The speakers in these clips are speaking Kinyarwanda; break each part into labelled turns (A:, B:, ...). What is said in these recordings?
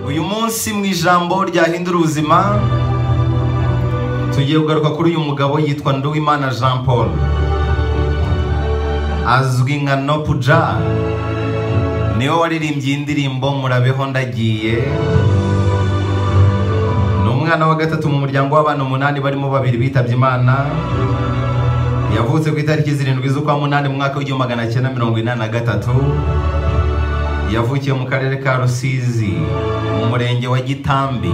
A: uyu munsi mu ijambo ryahindura ubuzima tugiye kugaruka kuri uyu mugabo yitwa nduwimana jean paul azwi nka nopuja niwe waririmbye iyi ndirimbo murabeho ndagiye ni umwana wa gatatu mu muryango w'abana umunani barimo babiri bitabye imana yavutse ku itariki zirindwi z'ukwa munani mu mwaka w'igihumbi magana cyenda mirongo inani na gatatu yavukiye mu karere ka rusizi mu murenge wa gitambi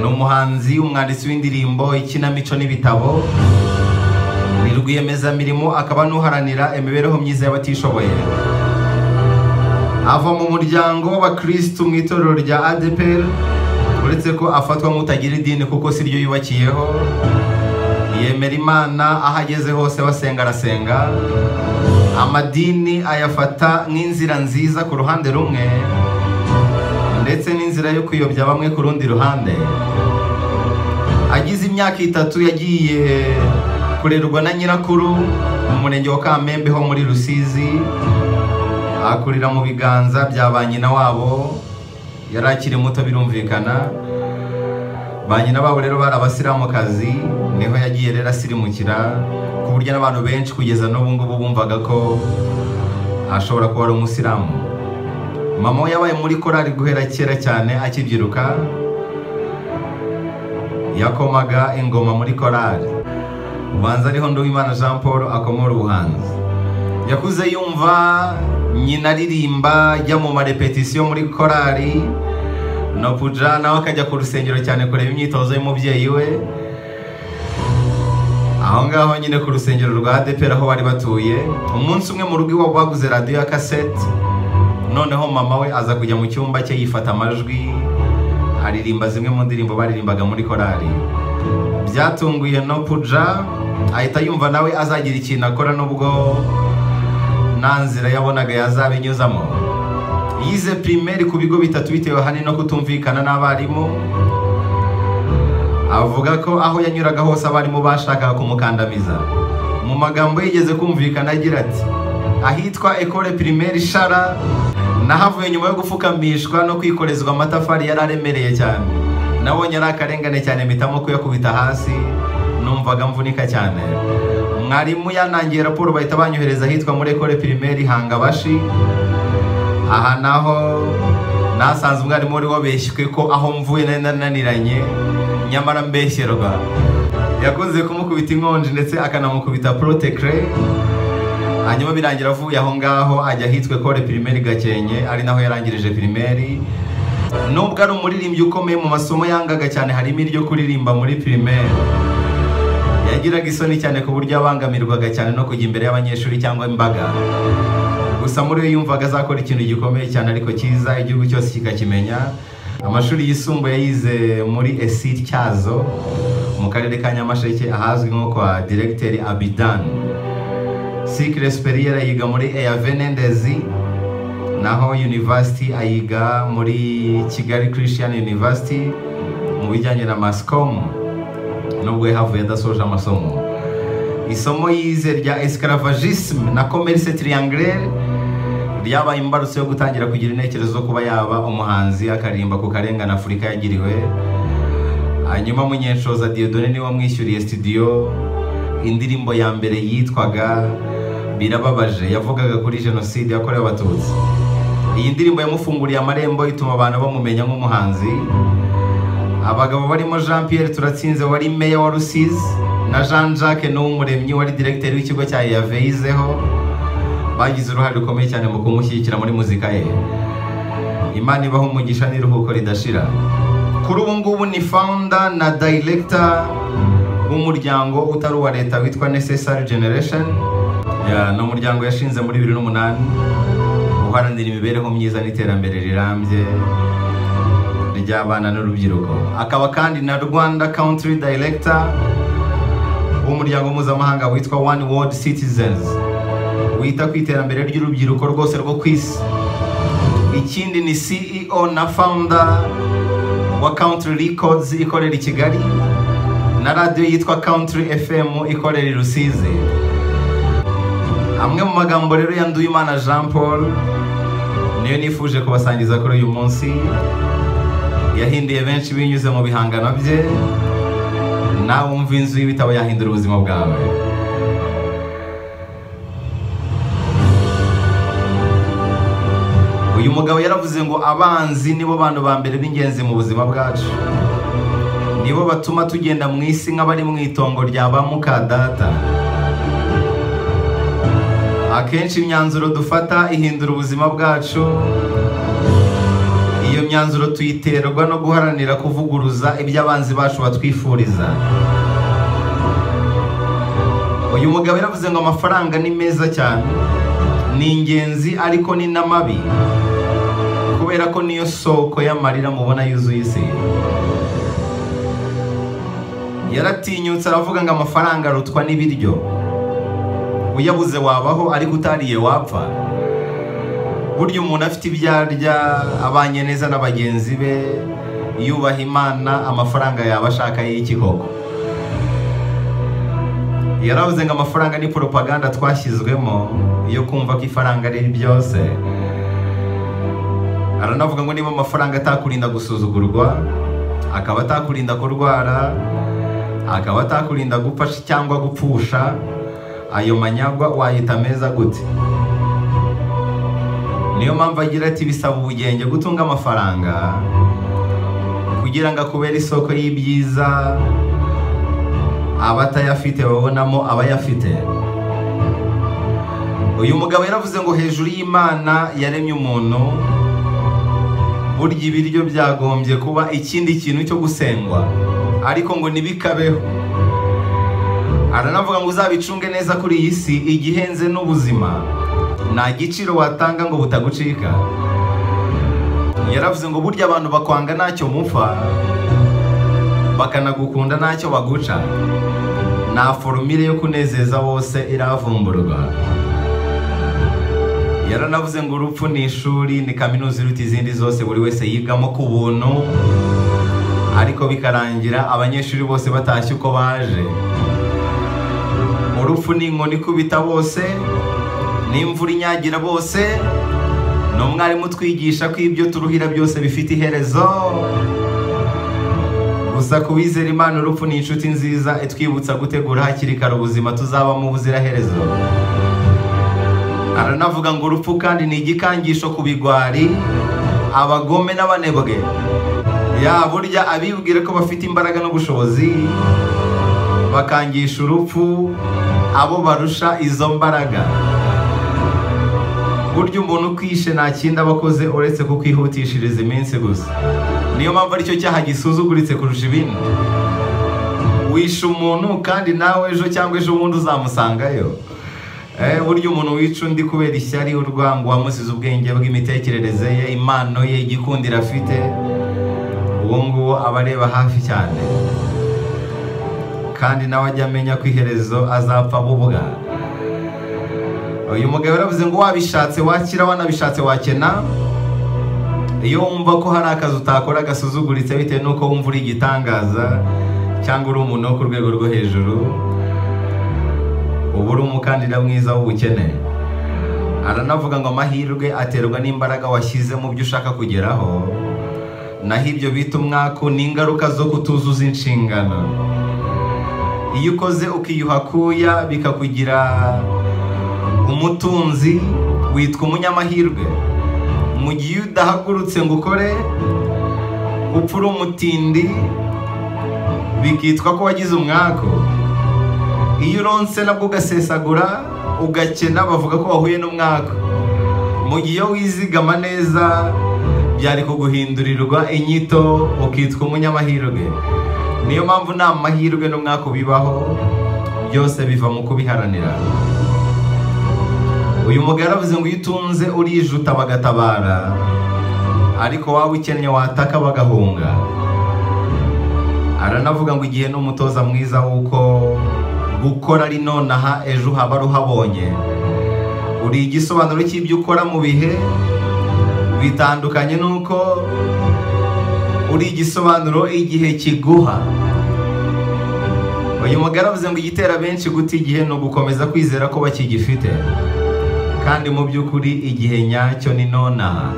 A: ni umuhanzi umwanditsi w'indirimbo ikinamico n'ibitabo ni rwiyemezamirimo akaba n'uharanira imibereho myiza y'abatishoboye ava mu muryango w'abakirisitu mu itorero rya adepr uretse ko afatwa nk'utagira idini kuko si ryo yubakiyeho yemera imana aho ageze hose basenga arasenga amadini ayafata nk'inzira nziza ku ruhande rumwe ndetse n'inzira yo kuyobya bamwe ku rundi ruhande agize imyaka itatu yagiye kurerwa na nyirakuru mu murenge wa kamembe ho muri rusizi akurira mu biganza bya ba nyina wabo yari akiri muto birumvikana ba nyina babo rero bari abasiramukazi niho yagiye rero asirimukira ku buryo n'abantu benshi kugeza n'ubu ngubu bumvaga ko ashobora kuba ari umusilamu mama we yabaye muri korari guhera kera cyane akibyiruka yakomaga ingoma muri korari ubanza ariho nduwimana jean paul akomora ubuhanzi yakuze yumva nyina aririmba ajya mu marepetisiyo muri korari nopuja nawe akajya ku rusengero cyane kureba imyitozo y'umubyeyi we aho ngaho nyine ku rusengero rwa adepera aho bari batuye umunsi umwe mu rugo iwabo baguze radiyo ya kasete noneho mama we aza kujya mu cyumba cye yifata amajwi aririmba zimwe mu ndirimbo baririmbaga muri korari byatunguye no puja ahita yumva nawe azagira ikintu akora n'ubwo nta nzira yabonaga yazabinyuzamo yize pirimeri ku bigo bitatu bitewe ahanini no kutumvikana n'abarimu avuga ko aho yanyuraga hose abarimu bashakaga kumukandamiza mu magambo yigeze kumvikana agira ati ahitwa ekore pirimeri shara nahavuye nyuma yo gufukamishwa no kwikorezwa amatafari yari aremereye cyane nabonye ari akarengane cyane mpitamo kuyakubita hasi numvaga mvunika cyane mwarimu yanangiye raporo bahita banyohereza ahitwa muri ekore pirimeri hangabashi aha naho nasanze umwarimu wari wabeshywe ko aho mvuye nari nananiranye nyamara mbeshyerwa yakunze kumukubita inkonji ndetse akanamukubita porotekire hanyuma birangira avuye aho ngaho ajya ahitwa kore pirimeri gakenke ari naho yarangirije pirimeri nubwo ari umuririmbyi ukomeye mu masomo yangaga cyane harimo iryo kuririmba muri pirimeri yagiraga isoni cyane ku buryo abangamirwaga cyane no kujya imbere y'abanyeshuri cyangwa imbaga gusa muri we yumvaga azakora ikintu gikomeye cyane ariko cyiza igihugu cyose kikakimenya amashuri yisumbuye yize muri esi cyazo mu karere ka nyamasheke ahazwi nko kwa diregiteri abidan sikire superiere yiga muri eya venendezi naho yunivasiti ayiga muri kigali christian university mu bijyanye na masikomu nubwo yahavuye adasoje amasomo isomo yize rya esikaravajisime na komerise tiriyangirere ryabaye imbarutso yo gutangira kugira intekerezo zo kuba yaba umuhanzi akaririmba ku karengane afurika yagiriwe hanyuma munyenshoza diyodone niwe wamwishyuriye sitidiyo indirimbo ya mbere yitwaga birababaje yavugaga kuri jenoside yakorewe abatutsi iyi ndirimbo yamufunguriye amarembo ituma abantu bamumenya nk'umuhanzi abagabo barimo jean Pierre turatsinze wari meya wa rusizi na jean jacques n'uw'umuremyi wari diregiteri w'ikigo cya yaveyizeho bagize uruhare rukomeye cyane mu kumushyigikira muri muzika ye imana ibaho umugisha n'iruhuko ridashira kuri ubu ngubu ni founder na director w'umuryango utari uwa leta witwa necessary generation ni umuryango yashinze muri bibiri n'umunani uharanira imibereho myiza n'iterambere rirambye ry'abana n'urubyiruko akaba kandi na rwanda country director w'umuryango mpuzamahanga witwa one world citizens wita ku iterambere ry'urubyiruko rwose rwo ku isi ikindi ni ceo na founder wa country records ikorera i kigali na radiyo yitwa country fm ikorera i rusizi amwe mu magambo rero ya nduwimana jean paul niyo nifuje kubasangiza kuri uyu munsi yahinduye benshi binyuze mu bihangano bye nawe wumva inzu y'ibitabo yahindura ubuzima bwawe uyu mugabo yaravuze ngo abanzi nibo bantu ba mbere b'ingenzi mu buzima bwacu nibo batuma tugenda mu isi nk'abari mu itongo rya ba muka data akenshi imyanzuro dufata ihindura ubuzima bwacu iyo myanzuro tuyiterwa no guharanira kuvuguruza ibyo abanzi bacu batwifuriza uyu mugabo yaravuze ngo amafaranga ni meza cyane ni ingenzi ariko ni n'amabi kubera ko niyo soko y'amarira mubona yuzuye isi yaratinyutse aravuga ngo amafaranga arutwa n'ibiryo uyabuze wabaho ariko utariye wapfa burya umuntu afite ibyo arya abanye neza na bagenzi be yubaha imana amafaranga yaba ashaka y'ikikoko yaravuze ngo amafaranga ni poropaganda twashyizwemo yo kumva ko ifaranga ari byose aranavuga ngo niba amafaranga atakurinda gusuzugurwa akaba atakurinda kurwara akaba atakurinda gupfasha cyangwa gupfusha ayo manyagwa wayita meza gute niyo mpamvu agira ati bisaba ubugenge gutunga amafaranga kugira ngo akubere isoko y'ibyiza abatayafite babonamo abayafite uyu mugabo yaravuze ngo hejuru y'imana yaremye umuntu burya ibiryo byagombye kuba ikindi kintu cyo gusengwa ariko ngo ntibikabeho aranavuga ngo uzabicunge neza kuri iyi si igihenze n'ubuzima nta giciro watanga ngo butagucika yaravuze ngo burya abantu bakwanga ntacyo mupfa bakanagukunda ntacyo baguca nta forumire yo kunezeza bose iravumburwa yaranavuze ngo urupfu ni ishuri ni kaminuza iruta izindi zose buri wese yigamo ku buntu ariko bikarangira abanyeshuri bose batashye uko baje urupfu ni inkoni ikubita bose n'imvura inyagira bose ni umwarimu utwigisha ko ibyo turuhira byose bifite iherezo gusa ku bizera imana urupfu ni inshuti nziza itwibutsa gutegura hakiri kare ubuzima tuzabamo ubuziraherezo aranavuga ngo urupfu kandi ni igikangisho ku bigwari abagome n'abanebwe ya burya abibwira ko bafite imbaraga n'ubushobozi bakangisha urupfu abo barusha izo mbaraga burya umuntu ukwishe nta kindi aba akoze uretse kukwihutishiriza iminsi gusa niyo mpamvu aricyo cyaha gisuzuguritse kurusha ibindi wishe umuntu kandi nawe ejo cyangwa ejo bundi uzamusangayo burya umuntu wica undi kubera ishyari urwango wamusize ubwenge bw'imitekerereze ye impano ye igikundiro afite uwo nguwo aba areba hafi cyane kandi nawe ajya amenya ko iherezo azapfa bubwa uyu mugabo yaravuze ngo wabishatse wakira wanabishatse wakena iyo wumva ko hari akazi utakora gasuzuguritse bitewe n'uko wumva uri igitangaza cyangwa uri umuntu wo ku rwego rwo hejuru uba uri umukandida mwiza w'ubukene aranavuga ngo amahirwe aterwa n'imbaraga washyize mu byo ushaka kugeraho naho ibyo bita umwaku ni ingaruka zo kutuzuza inshingano iyo ukoze ukiyuha kuya bikakugira umutunzi witwa umunyamahirwe mu gihe udahagurutse ngo ukore upfa uri umutindi bikitwa ko wagize umwaku iyo uronse nabwo ugasesagura ugakena bavuga ko wahuye n'umwaka mu gihe wizigama neza byari kuguhindurirwa inyito ukitwa umunyamahirwe niyo mpamvu nta mahirwe n'umwaka ubibaho byose biva mu kubiharanira uyu mugabo yaravuze ngo iyo utunze urijuta bagatabara ariko waba ukennye wataka bagahunga aranavuga ngo igihe n'umutoza mwiza w'uko gukora ari nonaha ejo haba ruhabonye uri igisobanuro cy'ibyo ukora mu bihe bitandukanye nuko uri igisobanuro igihe kiguha uyu mugabo avuze ngo igitera benshi guta igihe ni ugukomeza kwizera ko bakigifite kandi mu by'ukuri igihe nyacyo ni nonaha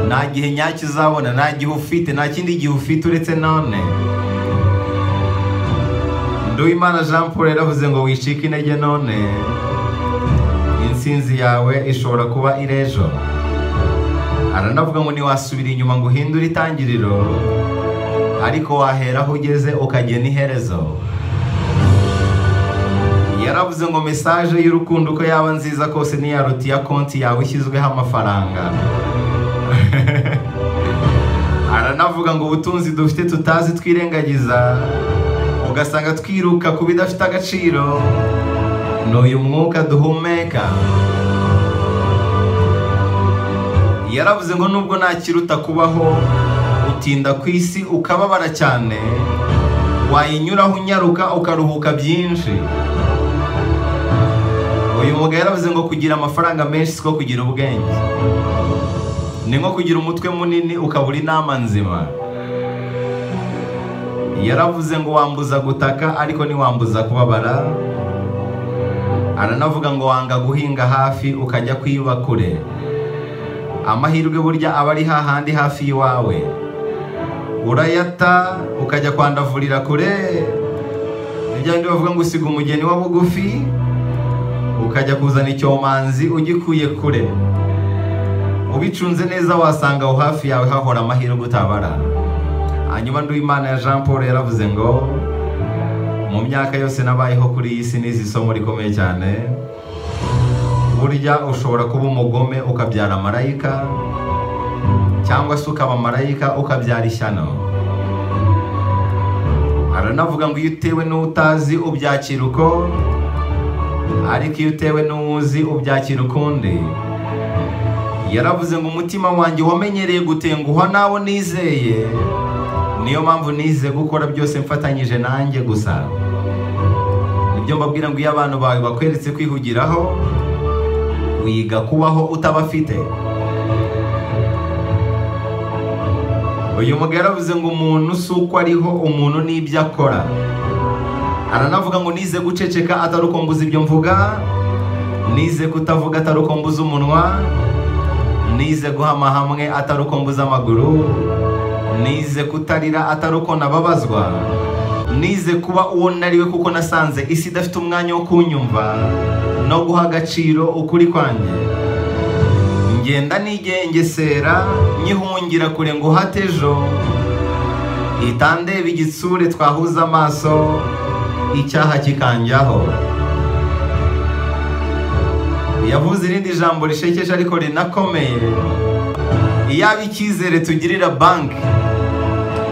A: nta gihe nyacyo uzabona nta gihe ufite nta kindi gihe ufite uretse none nduwimana jean paul yaravuze ngo wicike intege none insinzi yawe ishobora kuba iri ejo aranavuga ngo ntiwasubira inyuma ngo uhindure itangiriro ariko wahera aho ugeze ukagena iherezo yaravuze ngo mesaje y'urukundo uko yaba nziza kose ntiyaruta iya konti yawe ishyizweho amafaranga aranavuga ngo ubutunzi dufite tutazi twirengagiza ugasanga twiruka ku bidafite agaciro ni uyu mwuka duhumeka yaravuze ngo nubwo ntakiruta kubaho utinda ku isi ukababara cyane wayinyuraho unyaruka ukaruhuka byinshi uyu mugabo yaravuze ngo kugira amafaranga menshi siko kugira ubwenge ni nko kugira umutwe munini ukabura inama nzima yaravuze ngo wambuza gutaka ariko ntiwambuza kubabara aranavuga ngo wanga guhinga hafi ukajya kwiba kure amahirwe burya aba ari hahandi hafi y'iwawe urayata ukajya kwandavurira kure nibyo bavuga ngo usiga umugeni wa bugufi ukajya kuzana icyomanzi ugikuye kure ubicunze neza wasanga aho hafi yawe hahora amahirwe utabara hanyuma nduwimana ya jean paul yaravuze ngo mu myaka yose nabayeho kuri iyi si n'izi somo rikomeye cyane burya ushobora kuba umugome ukabyara marayika cyangwa se ukaba marayika ukabyara ishyano aranavuga ngo iyo utewe n'utazi ubyakira uko ariko iyo utewe n'uwuzi ubyakira ukundi yaravuze ngo umutima wanjye wamenyereye gutenguhwa n'abo nizeye niyo mpamvu nize gukora byose mfatanyije nanjye gusa nibyo mbabwira ngo iyo abantu bawe bakweretse kwihugiraho wiga kubaho utabafite uyu mugabo yaravuze ngo umuntu si uko ariho umuntu n'ibyo akora aranavuga ngo nize guceceka atari uko mbuze ibyo mvuga nize kutavuga atari uko mbuze umunwa nize guhama hamwe atari uko mbuze amaguru nize kutarira atari uko nababazwa nize kuba uwo nariwe kuko nasanze isi idafite umwanya wo kunyumva no guha agaciro ukuri kwanjye ngenda nigengesera nyihungira kure ngo uhate ejo itandeba igitsure twahuza amaso icyaha kikanjyaho yavuze irindi jambo rishekeje ariko rinakomeye iyaba icyizere tugirira banki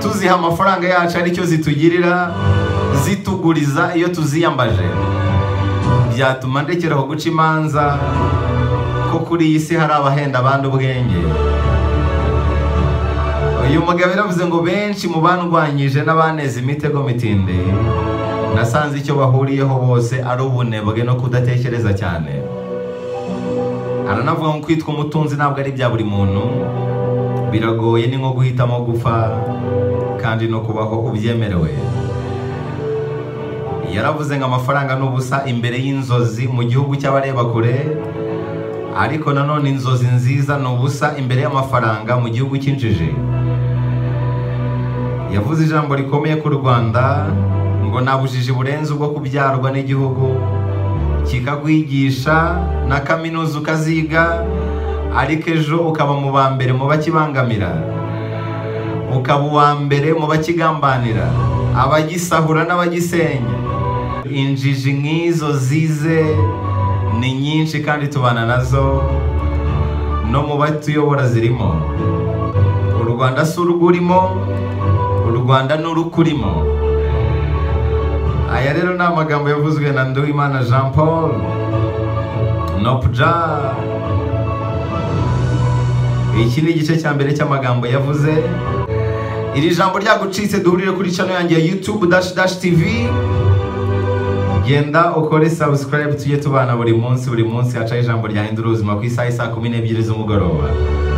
A: tuziha amafaranga yacu aricyo zitugirira zituguriza iyo tuziyambaje byatuma ndekeraho guca imanza ko kuri iyi si hari abahenda abandi ubwenge uyu mugabo yaravuze ngo benshi mu bandwanyije n'abaneze imitego mitinde nasanze icyo bahuriyeho bose ari ubunebwe no kudatekereza cyane aranavuga ngo kwitwa umutunzi ntabwo ari ibya buri muntu biragoye ni nko guhitamo gupfa kandi no kubaho ubyemerewe yaravuze ngo amafaranga ni ubusa imbere y'inzozi mu gihugu cy'abareba kure ariko nanone inzozi nziza ni ubusa imbere y'amafaranga mu gihugu cy'injiji yavuze ijambo rikomeye ku rwanda ngo nta bujiji burenze ubwo kubyarwa n'igihugu kikagwigisha na kaminuza ukaziga ariko ejo ukaba mu ba mbere mu bakibangamira ukaba uwa mbere mu bakigambanira abagisahura n'abagisenya injiji nk'izo zize ni nyinshi kandi tubana nazo no mu batuyobora zirimo u rwanda si urw'urimo u rwanda ni urukurimo aya rero ni amagambo yavuzwe na nduwimana jean paul nopuja iki ni igice cya mbere cy'amagambo yavuze iri jambo ryagucitse duhurire kuri channel yanjye ya youtube dash dash tv genda ukore subscribe tujye tubana buri munsi buri munsi hacaho ijambo ryahindura ubuzima ku isaha isa kumi n'ebyiri z'umugoroba